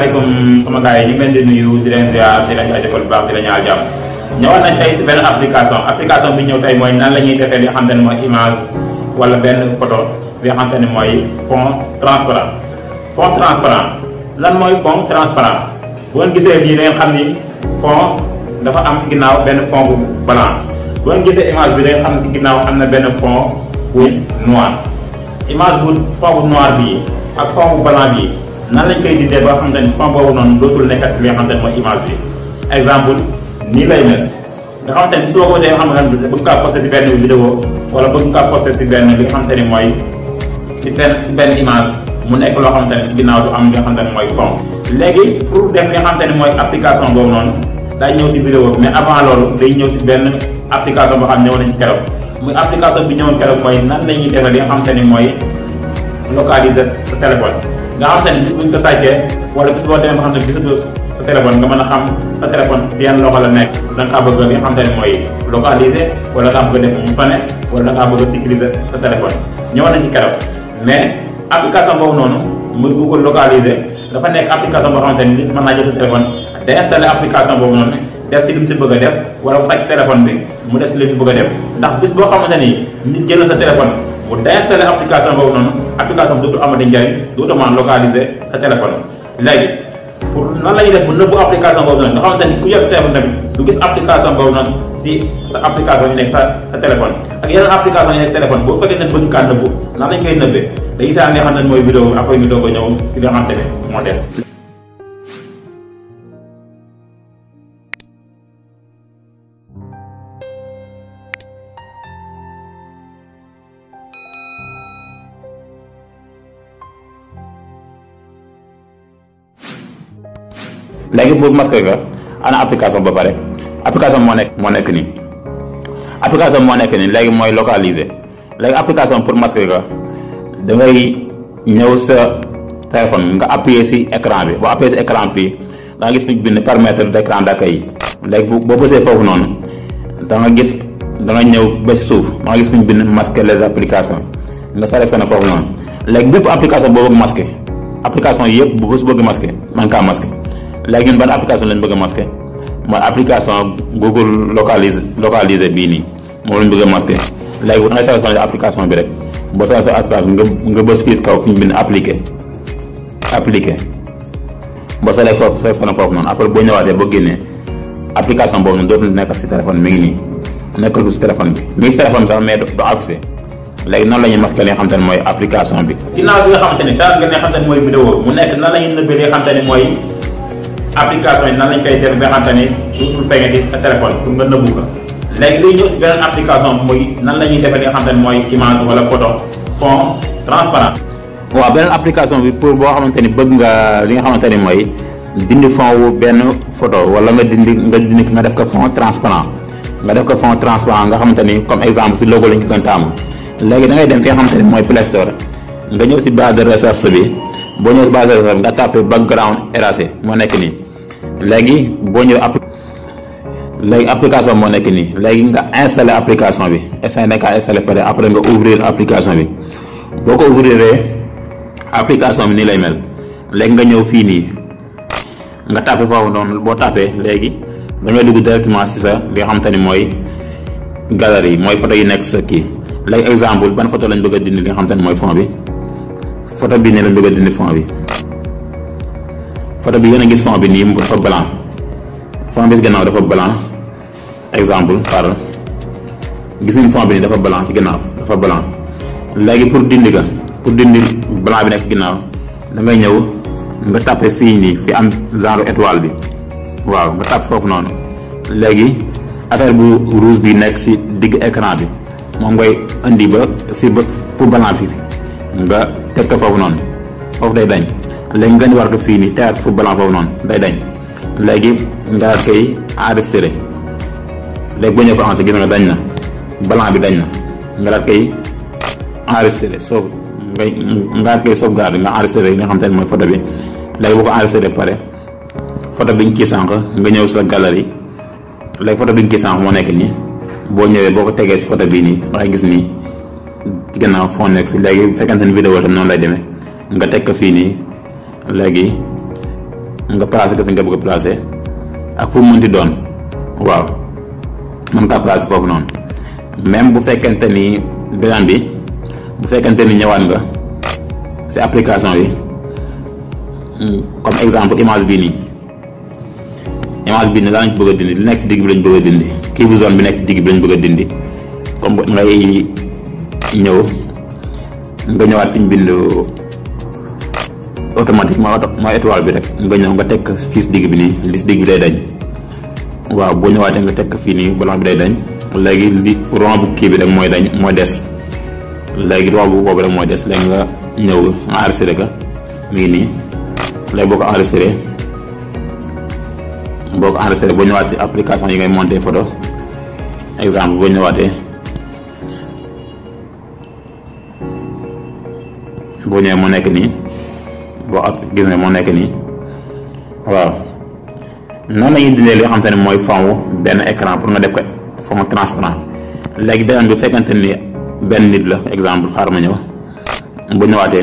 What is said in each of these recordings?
asalaamaaleykum sama gars yi ñu ngi leen di nuyu di leen ziar di leen jaajëfal bu baax di leen ñaanal jàmm ñëwaat nañ tey si benn application application bi ñëw tey mooy nan la ñuy defee li nga xamante ne mooy image wala benn photo bi nga xamante ne mooy fond transparent fond transparent lan mooy fond transparent bu ngeen gisee lii da ngeen xam ni fond dafa am si ginnaaw benn fond bu blanc bu ngeen gisee image bi da ngeen xam ne si ginnaaw am na benn fond bu noir image bu fond bu noir bii ak fond bu blanc bii nan lañ koy dindee ba nga xamante ni fond boobu noonu dootul nekkat si li nga xamante ne mooy image bi exemple nii lay mel nga xamante ni su ma ko dee xam nga bëgg kaa posté si benn vidéo wala bëgg kaa posté si benn li nga xamante ni mooy si benn si benn image mu nekk loo xamante ni si ginnaaw du am li nga xamante ni mooy fond léegi pour def li nga xamante ni mooy application boobu noonu day ñëw si vidéo mais avant loolu day ñëw si benn application boo xam ne ñëw nañ ci keroog muy application bi ñëwoon keroog mooy nan la ñuy defee li nga xamante ni mooy localiser sa téléphone nga xamante ni bis buñ ko sàccee wala bis boo demee ba xam ne gisatu sa téléphone nga mën a xam sa téléphone si yan loxo la nekk da nga kaa bëgg li nga xamante ni mooy localiser wala da nga bëgg a def mu fane wala da ngaa bëgg a sécuriser sa téléphone ñëwoon nañ ci keroog mais application boobu noonu muy Google localiser dafa nekk application boo xamante ni nit mën naa jël sa téléphone day installé application boobu noonu def si li mu si bëgg a def wala bu sàcc téléphone bi mu def si li mu si bëgg a def ndax bis boo xamante ni nit jël na sa téléphone mu déinstallé application boobu noonu application bi dootul amati njariñ dootul mën localiser sa téléphone léegi pour nan la ñuy def bu nëbbu application boobu noonu nga xamante ni ku yor téléphone tamit du gis application boobu noonu si sa application yi nekk sa sa téléphone ak yeneen application yi nekk téléphone boo fekkee ne bëgg kaa nëbbu nan lañ koy nëbbee dañuy saa nga xamante ne mooy vidéo bi après ñu doog a ñëw si nga xamante ne moo des léegi bu masque ga ana application ba pare application moo nekk moo nekk nii application moo nekk nii léegi mooy localiser léegi application pour masque ga da ngay ñëw sa téléphone nga appuyer ci écran bi boo appuyer ci écran fii da nga gis fi bind permettre d'écran d'accueil léegi bu boo bësee foofu noonu da nga gis da nga ñëw ba ci suuf da nga gis fi bind masquer les applications nga sélectionné foofu noonu léegi bépp application boo bëgg masquer application yëpp bu bës bëgg masquer man kaa masquer léegi ñun ban application lañ bëgg a masqué mooy application Google localise localisé bii nii moom lañ bëgg a masqué léegi bu da ngay sélectionné application bi rek boo sélectionné application nga nga bës fii kaw fi ñu bind appliqué appliqué boo sélectionné foofu sélectionné foofu noonu après boo ñëwaatee boo génnee application boobu noonu dootul nekk si téléphone mi ngi nii nekkul si téléphone bi mi ngi si téléphone bi sax mais du affiché léegi nan la ñuy masqué li nga xamante ne mooy application bi. ginnaaw bi nga xamante ni saa nga ne xamante ne mooy vidéo mu nekk nan la ñuy nëbbee li nga xamante ne mooy. application yi nan lañ koy def ba nga xamante ni dootul feeñe di sa téléphone pour nga nëbbu ko léegi liy ñëw si beneen application bi muy nan la ñuy defee li nga xamante ni mooy image wala photo fond transparent waaw beneen application bi pour boo xamante ni bëgg nga li nga xamante ni mooy dindi fond wu benn photo wala nga dindi nga dindi nga def ko fond transparent nga def ko fond transparent nga xamante ni comme exemple si logo lañ ko gën taamu léegi da ngay dem fi nga xamante ni mooy Play Store nga ñëw si base de recherche bi boo ñëw si base de recherche bi nga tapé background erasé moo nekk nii léegi boo ñëwee app léegi application moo nekk nii léegi nga installé application bi installé nekk installé pare après nga ouvrir application bi boo ko ouvriree application bi nii lay mel léegi nga ñëw fii nii nga tapé foofu noonu boo tapé léegi da ngay dugg directement si sa li nga xamante ni mooy galerie mooy photo yi nekk sa kii léegi exemple ban photo lañ bëgg a dindi li nga xamante ni mooy fond bi photo bii nii lañ bëgg a dindi fond bi photo bi yéen a gis fond bi nii dafa blanc fond bi si gannaaw dafa blanc exemple par gis nañ fond bi nii dafa blanc ci gannaaw dafa blanc léegi pour dindi ka pour dindi blanc bi nekk ci ginnaaw da ngay ñëw nga tapé fii nii fi am genre étoile bi waaw nga tapé foofu noonu léegi affaire bu rouge bi nekk si digg écran bi moom ngay indi ba si ba fu blanc fi nga teg ko foofu noonu foofu day dañ léegi nga war ko fii nii tegaat fu blanc foofu noonu day dañ léegi nga daal koy enregistré léegi boo ñëw ko enregistré gis nga dañ na blanc bi dañ na nga daal koy enregistré sauf nga nga daal koy sauvegarde nga enregistré li nga xam te ne mooy photo bi léegi boo ko enregistré pare photo bi ñu kii sànq nga ñëw sa galerie léegi photo bi ñu kii sànq moo nekk nii boo ñëwee boo ko tegee si photo bii nii dangay gis nii ci gannaaw fond nekk fi léegi bu fekkente ne vidéo tam noonu lay demee nga teg ko fii nii léegi nga placé ko fi nga bëgg a placé ak fu mu mënti doon waaw mën kaa placé foofu noonu même bu fekkente ni beneen bi bu fekkente ni ñëwaat nga si application yi comme exemple image bii nii image bii nii daa lañ ci bëgg a dindi li nekk ci digg bi lañ bëgg a dindi kii bu zone bi nekk ci digg bi lañ bëgg a dindi comme ngay ñëw nga ñëwaat fi ñu bind automatique mooy auto mooy étoile bi rek nga ñëw nga tekk fii si digg bi nii li si digg bi day dañ waaw boo ñëwaatee nga tekk fii nii blanc bi day dañ léegi li rond bu kii bi rek mooy dañ mooy des léegi rond bu boobu rek mooy des léegi nga ñëw nga enregistré ka mi ngi nii léegi boo ko enregistré boo ko enregistré boo ñëwaat si application yi ngay monté photo exemple boo ñëwaatee boo ñëwee moo nekk nii boo ab gis nga moo nekk nii waaw noonu la ñuy dindee li nga xamante ne mooy fond benn écran pour nga def ko fond transparent léegi beneen bi fekkante ni benn nit la exemple xaaral ma ñëw bu ñëwaatee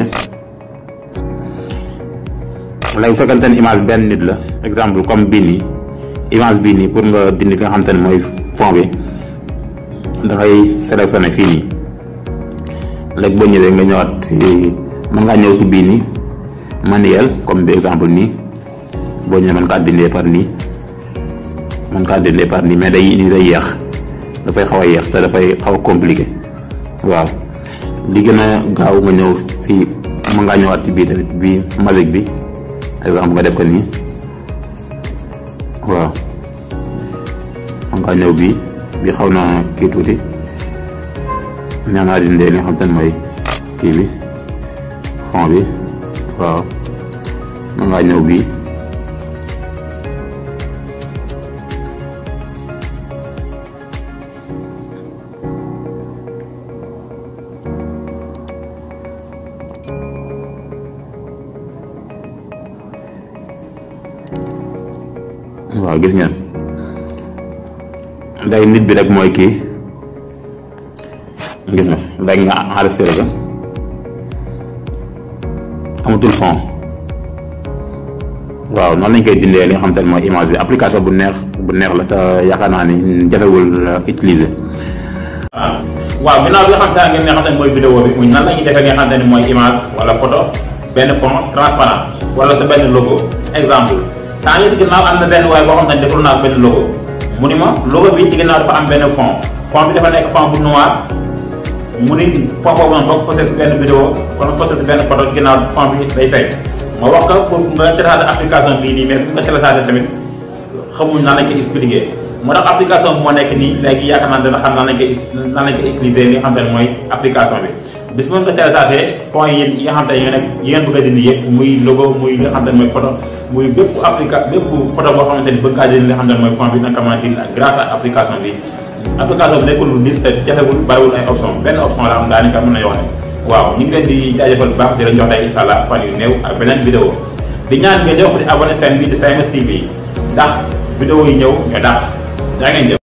léegi bu fekkante ni image benn nit la exemple comme bii nii image bii nii pour nga dindi li nga xamante ne mooy fond bi dafay sélectionné fii nii léegi boo ñëwee nga ñëwaat fii mën ngaa ñëw si bii nii manuel comme bi exemple nii boo ñëwee mën kaa dindee par nii mën kaa dindee par nii mais day nii day yéex dafay xaw a yéex te dafay xaw a compliqué waaw li gën a gaaw nga ñëw fii mën ngaa ñëwaat ci bii tamit bii magique bi exemple nga def ko nii waaw mën ngaa ñëw bii bii xaw na kii tuuti nee naa dindee li nga xam te ne mooy kii bi fond bi waaw mën ngaa ñëw bii waaw gis ngeen léegi nit bi rek mooy kii gis nga léegi nga enregistré ko amatul fond waaw noonu lañ koy dindee li nga xam te ne mooy image bi application bu neex bu neex la te yaakaar naa ni jafewul utiliser. waaw waaw ginnaaw bi nga xam te ne ngeen nga xam ne mooy vidéo bi muy nan la ñuy defee nga xam te ne mooy image wala photo benn fond transparent wala sa benn logo exemple temps yii si ginnaaw am na benn waaye boo xam ne defal naa benn logo mu ni ma logo bi ci ginnaaw dafa am benn fond fond bi dafa nekk fond bu noir mu ni fond boobu noonu boo ko posté si benn vidéo wala posté si benn photo ginnaaw fond bi day fay ma wax ko pour nga télécharger application bii nii mais pour nga télécharger tamit xamuñ nan lañ koy expliquer moo tax application bi moo nekk nii léegi yaakaar naa dana xam nan lañ koy nan lañ koy utiliser li nga xam te ne mooy application bi bis bu nga télécharger fond yi yi nga xam te ne ñoo nekk yi ngeen bëgg a dindi yëpp muy logo muy li nga xam te ne mooy photo muy bépp applica bépp photo boo xamante ni bëgg ngaa dindi li nga xam ne mooy fond bi naka mën a dindi grâce à application bi application bi nekkul lu dis te jafewul bariwul ay option benn option la am daanaka mën nañu wax ne waaw ñu ngi leen di jaajëfal bu baax di leen jox tey incha allah fan yu néew ak beneen vidéo di ñaan ngeen di wax di abonné seen bi di Simes TV ndax vidéo yi ñëw ñoo dàq yaa ngeen jëf